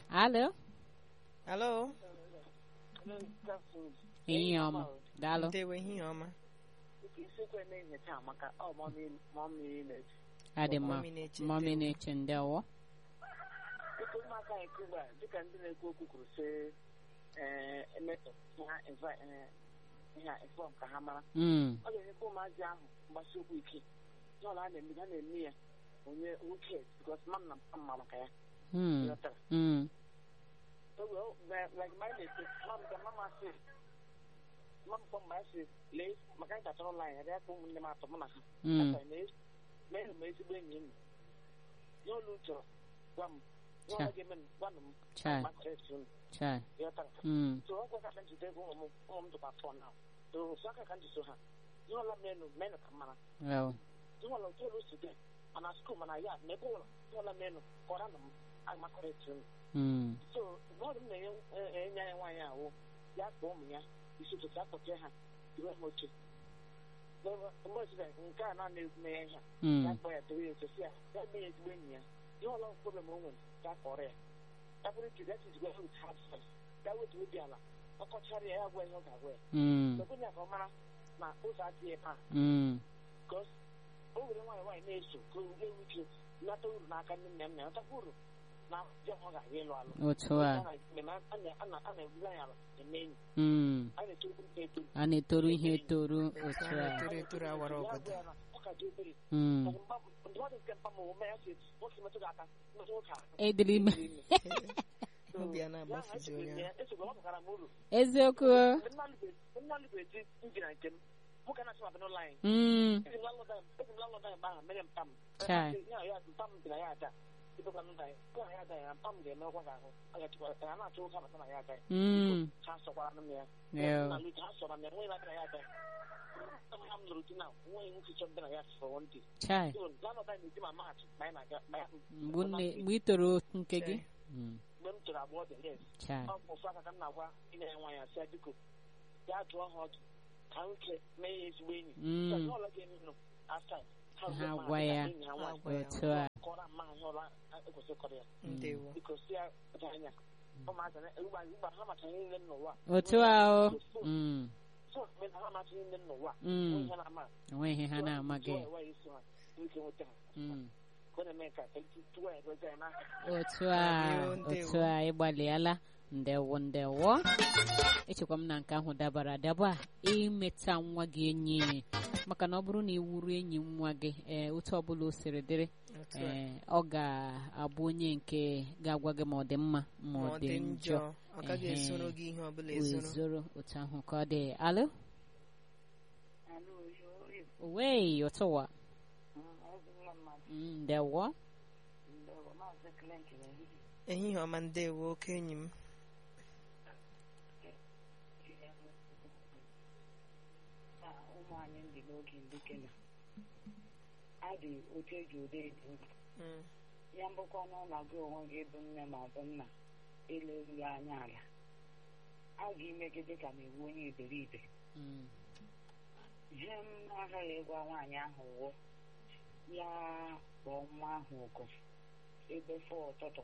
alo alo ehihie ọma daalụ ndewo ehihie ọma adị mma Mọmị na-eche mọmi ndewo. na-eche ndewo dịka ụmụaka anyị kugbu a dịka ndị na-ekwu okwu kwuru sị ee emetọ ha eva- ee, ihe a inform ka ha mara Mm, ọ ga-enyekwa ụmụazị ahụ mgbasi okwu ike n'ọla a na-eme ha na-eme ya onye nwoke bikos mam na mpa mma maka ya mm, ghọtara mm, So, well, like like my na-ete mam ga mama sị mam kpọ mgbe sị lee maka anyị tachara ụlọ anyị ya ka ụmụnne m atọ mụ na ha mm, Aka mee mee m ezigbo enyi m nye olu chọrọ gwa m nye Cha. ọla ga-eme m gwanụ m chai gbasara esi unu chai ghọtara mm, so ọ gwara ka njide ego ụmụ m ụmụ m dụkwa fọ na so ofu aka ka njiso ha ihe ọla menụ menụ ka mara well ihe ọla otu olu si dị mana skuul mana ya na ebe ụlọ ihe ọla menụ kọrọ na m amakọrọ esi unu mm, so mmadụ m na-enye e- enye anyị nwaanyị ahụ ya kpọọ ụmụ ya isi ụtụtụ akpọchie ha iwe ha oche mgbe ozire nke a na-ana eme ya ihe a, ya mm, kpọọ ya dowe ya oche si ya ya mee ya ezigbo enyi ya ihe ọla problem o nwere ya kọrọ ya ya bụrụ ike that is where it has first ya wetu obi ala ọ kọchara ya ya gwa ihe ọ ga-agwa ya mm, Sọgbọn ya ka ọ mara na ụzọ adịghị ebe a mm, because o were nwaanyị nwaanyị na-eso ka o wee ike nata uru n'aka nne nna m na nata uru na di ọ ga-aga ịlụ alụ otu a a na-ebuli anyị ala eme enyi mm, a na-etoru ndị etoru a na-etoru ihe etoru otu a a na-etoru etoru awara Ya ọgọdọ gwa ya na ọ ka dị obere mm. Maka mgba- ndụmọdụ nke mpa ma ome ya si nwoke metụ gị aka metụ nwoke ahụ ediri ime obi a na-agbafuzi onye ahụ. esogbo ọ pụtara m uru eziokwu mgbe nna alụbe di ndị na nke m nwoke na-achị mabịa n'ụlọ anyị mm, Ezi m lalọda ezi m lalọda mgbe ahụ mere mpa m Chai. Ya- ya mpa m dị na ya ada ịbụkwa nna ya pụọ na ya ada ya mpa m ga-emekwa ka ahụ ọ ga-achịkwa ya na-achọ ụka bata na ya ada ya mm, ha sọkwara m ya yeah, na Luke, ha sọrọ m ya nwe na ya ada ya ha m lụrụ di na nwe nwoke chọ mbịa na ya for one day chai so lalọda na-edi ma maachị ma anyị na-aga ma ya mgbe nne- mgbe ị toro nke gị Chai. Mm, mgbe m tụrụ agbọghọ dị yes chai ọ bụ ofu aka ka m na-agwa ịna ya nwa ya sị ya biko ya dụọ ha ọdụ ka nwoke mee ya ezigbo enyi Mm. So, ihe ọla ga-emenụ afta Ha gwa ya. otu a kọrọ mma ihe ọla ekwesịrị ịkọrọ ya ndewo biko si ya dị anya ụmụaka na ugba ugba ha macha ihe niile m n'ụwa otu a o Mm, so mgbe ha macha ihe niile m n'ụwa mm, ihe na-ama enweghị ha na-amaghị tụọ ewe isi ha ike nweta ha Mm. ka ọ na-eme ka tụọ ya edozi ya n'aka otu a Ndewo, ndewo. otu a ịgbalịala ndewo ndewo echekwa m na nke ahụ dabara adaba imeta nwa gị enyi maka na ọ bụrụ na ị wuru enyi nwa gị ee otu ọbụla o siri dịrị otu a ee ọ ga-abụ onye nke ga-agwa gị ma ọ dị mma ma ma ọ dị njọ ọ gaghị Ehe. esoro gị ihe ọbụla ezoro ezoro otu ahụ ka ọ dị alụ wei ụtụwa Mm, ndewo ehihie ọma ndewo oke enyi m ụmụ anyị ndị n'oge ndị kenya adị otu eji ụdị eji ndụ Mm, ya mbụkwa n'ụlọ gị onwe gị bụ nne ma ọ bụ nna elerughị anya ala a ga-ime gị dịka na iwu onye iberibe Mm, ihe m agaghị ịgwa nwaanyị ahụ wụ ya kpọọ nwa ahụ oku ebe fọ ụtụtụ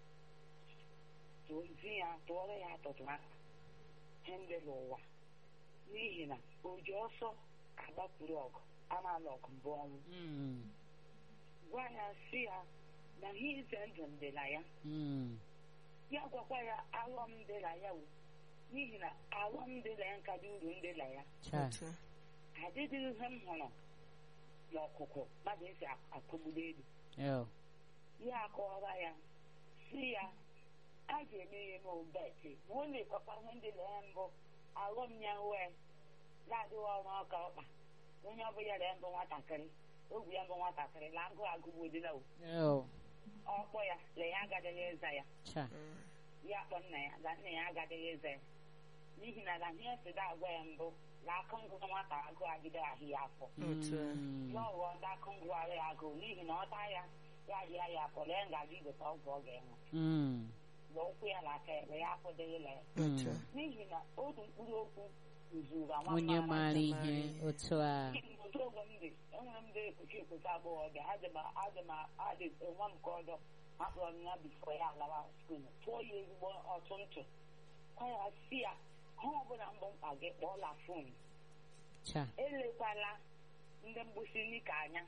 tụzi ya tụọrọ ya atụtụ aka ihe ndị n'ụwa n'ihi na o ji ọsọ agbapụrụ ọgụ amala ọgụ mbụ ọnwụ mm, gwa ya si ya na ihe ize ndụ dị na ya mm, ya gwakwa ya alọm dị na ya wụ n'ihi na alọm dị na ya nka dị uru ndị na ya chai otu a adịghị ihe m hụrụ n'ọkụkụ mmadụ esi akụgbuli elu Oh, ya akọwara ya si ya a ga-eme ihe n'ụbọchị ma ọ na-ekpakwa ihe ndị na ya mbụ alụm ya wee na-adịghị ọrụ ọka ọkpa onye ọbụla ya mbụ nwatakịrị ogwu ya mbụ nwatakịrị na agụ agụgbudila oh, ọkpọ ya na ya agadịghị ịza ya chai Mm, ya kpọ nna ya na nna ya agadịghị ịza ya n'ihi na na ihe sida agwa ya mbụ na akụ ngụ nwata agụ agide ahụ ya afọ Otu a. Mm, ya ọghọ ndị akụ ngụ ahụ ya agụ n'ihi na ọ taa ya ya rịa ya afọ lee ngaji igote ọgwụ ọ ga-enwe mm, na ụkwụ ya na aka ya na ya afọdịghịla ya otu a mm. n'ihi na otu mkpụrụ okwu zuru nwa onye mara maara ihe maara ihe. otu a N'ihi na otu oge m dị enwere m ndị ekpuchi ekpuchi agbọghọbịa adị m adị m adị nwa m ka ọdọ akpọrọ m ya bifo ya alawa skul tụọ ya ezigbo ọtụ ntụ kwa ya si ya ha ọbụla mbụ mkpa gị kpọọla fon cha elekwala ndị mgbụsị nika anya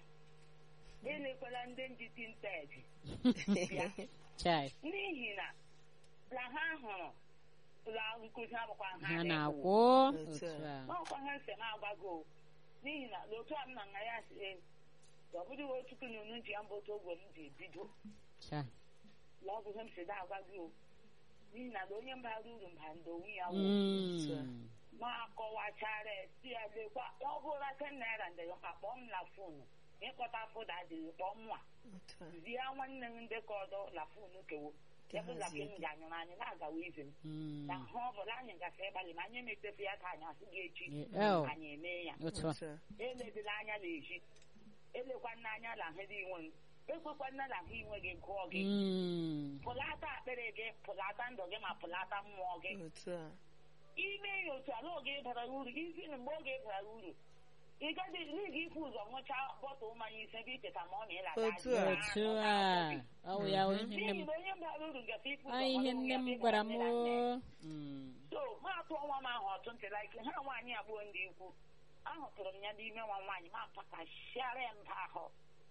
elekwala ndị njiti nteji bịa chai n'ihi na la ha hụrụ la nkụzi agbakwa ha ha na-ekwu. na-akwụ Otu otu a. a n'ọkwa ha nsị m agwago n'ihi na n'otu a m na nna ya si ee ọ bụghị otu kununu ji ya mbụ otu ogwe m ji bido cha la ọ bụ ihe m si da agwa gị o n'ihi na na onye mbara uru mba ndị onwe ya wụ Mm. ma kọwachara si ya lekwa ọ bụrụ ten naira ndị ya kpọọ m na fonu ịkpọta fụda adịghị kpọọ mwa Otu a. zie nwanne m ndị ka ọdọ la fonu kewo ya bụ la ke m ga-anyụrụ anyị na-agawa ize m Mm. na ha ọ bụla anyị gasị ịgbalị ma anyị emetefu ya ka anyị asị gị echi Oh. anyị eme ya otu a Otu a. eledila anya n'ezi elekwana anya na ahụ dị inwe m ekwekwana na ahụ inwe gị gụọ gị Mm. pụlata akpịrị gị pụlata ndụ gị ma pụlata mmụọ gị Otu a. ime ya otu ala oge bara uru isi na mgbe oge bara uru ị gaghị n'ihi ifu ụzọ ṅụchaa bọtụl mmanya ise bụ icheta ma ọ na ịlata Otu a. otu a ọ wụ ya wụ ihe nne m n'ihi na onye bara uru gafe ifu ọ ụzọ ihe ọrụ nne ya m dịka gwara m nne na nne. o. Mm. so ma atụ ọnwa m ahụ ọtụ ntị like ha nwaanyị abụọ ndị ikwu ahụtụrụ m ya n'ime nwa nwaanyị ma pakasịara ya mba ahụ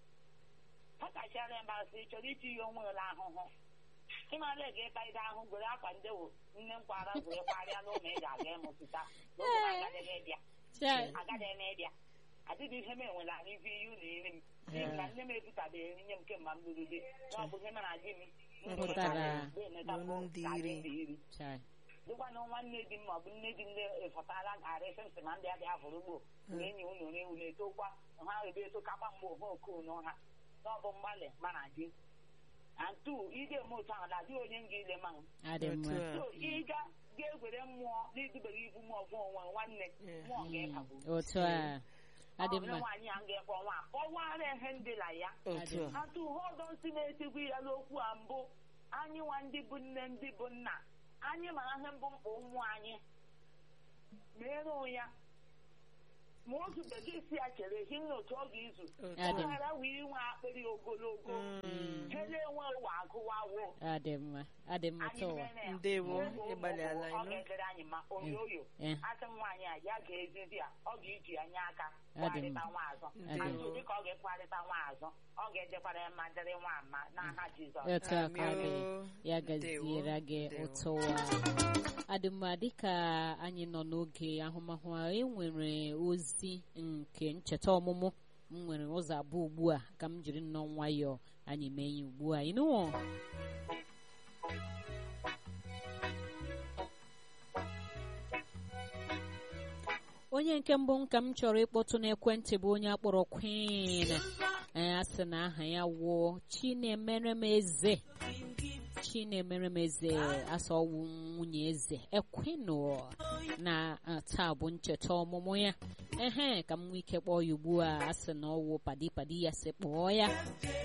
pakasịara ya mba ahụ sị ị chọrọ iti ya onwe la ahụhụ ịmara ga ịkparịta ahụ gwere akwa ndewo nne m kwara gwere kparịa n'ụlọ ị ga-aga ịmụsịta n'oge agaghị ịbịa Chai. agaghị eme ịbịa adịghị ihe m enwere ahụ ife iyi ụlọ iri m n'ihi na nne m ebutabeghị nye m kemgbe m lụrụ di na ọ bụ ihe mara di m Pụtara. Bụ ndị iri. iri Chai. dịkwana nwanne di m ma ọ bụ nne di nne efọtara garị sịmsị ma ndị abịa fụrụ ugbo na enyi unu ewu na-etokwa ha ebe etokakwa mgbe ohe okonu ha n'ọbụ mgbalị mana di antu ide eme otu ahụ na-adị onye m ga-ile ma adị mma Otu a. so ịga ga-egwere mmụọ n'idubeghị ibu mmụọ bụ onwe nwanne Yeah. mmụọ ga-ekagbu otu a adị mma nwaanyị a ga-ekwe nwa kọwara ihe ndị la ya Otu a. atụ ụfọdụ nsị na-etigwu ya n'okwu a mbụ anyị nwa ndị bụ nne ndị bụ nna anyị mara ihe mbụ mkpa ụmụ anyị mere ya ma otu bekee si ya chere ehi nna otu ọ ga-izu Otu Adị m. ghara wee inwe akpịrị ogologo Mm. ha na-enwe ụwa agụwawo adị mma adị mma anyị tọwa mere ya Ndewo, Ụmụ ụmụ ịgbalịala ọ ịnụ. ga-edere anyị ma oyoyo Eh. asị m nwaanyị a ya ga-ezizi ya ọ ga-eji ya nye aka Adị m. kwarịta nwa azọ Ndewo. Atụ dịka ọ ga-ekwarịta nwa azọ ọ ga-ejekwara ya ma dịrị nwa ama n'aha Jizọs otu a ka ọ dị Amio. ya Ndewo. gaziere gị Ndewo. ụtụwa adịmma dịka anyị nọ n'oge ahụmahụ a enwere ozi nke ncheta ọmụmụ m nwere ụzọ abụọ ugbu a ka m jiri nnọọ nwayọọ anyị mee ya ugbu a ịnụwo onye nke mbụ m ka m chọrọ ịkpọtụ n'ekwentị bụ onye akpọrọ Queen ee a sị na aha ya wuo Chinemeremeze Chinemeremeze asa ọwụ nwunye eze ekwenu na ah, taa bụ ncheta ọmụmụ ya ehe ka m nwee ike kpọọ ya ugbu a a sị na ọwụ padi padi ya sị kpọọ ya